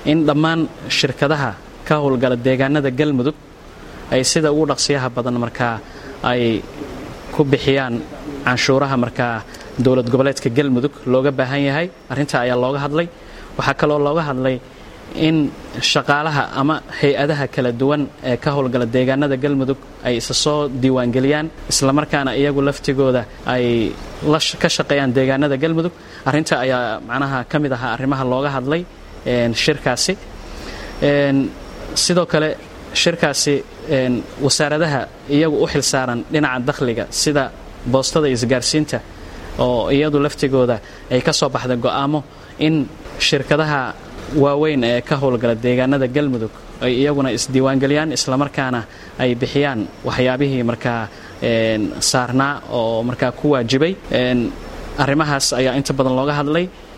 in dhammaan shirkadaha ka howlgala deegaanada galmudug ay sida ugu dhaqsiyaha badan markaa ay ku bixiyaan canshuuraha markaa dowlad goboleedka galmudug looga baahan yahay arrintaa ayaa looga hadlay waxaa kaloo looga hadlay in shaqaalaha ama hay-adaha kala duwan ee ka howlgala deegaanada galmudug ay isa soo diiwaangeliyaan islamarkaana iyagu laftigooda ay ka shaqeeyaan deegaanada galmudug arrinta ayaa macnaha ka mid ahaa arrimaha looga hadlay shirkaasi sidoo kale shirkaasi wasaaradaha iyagu u xilsaaran dhinaca dakhliga sida boostada isgaarsiinta oo iyadu laftigooda ay ka soo baxda go'aamo in shirkadaha waaweyn ee ka howlgala deegaanada galmudug ay iyaguna isdiiwaangeliyaan islamarkaana ay bixiyaan waxyaabihii markaa saarnaa oo markaa ku waajibay arrimahaas ayaa inta badan looga hadlay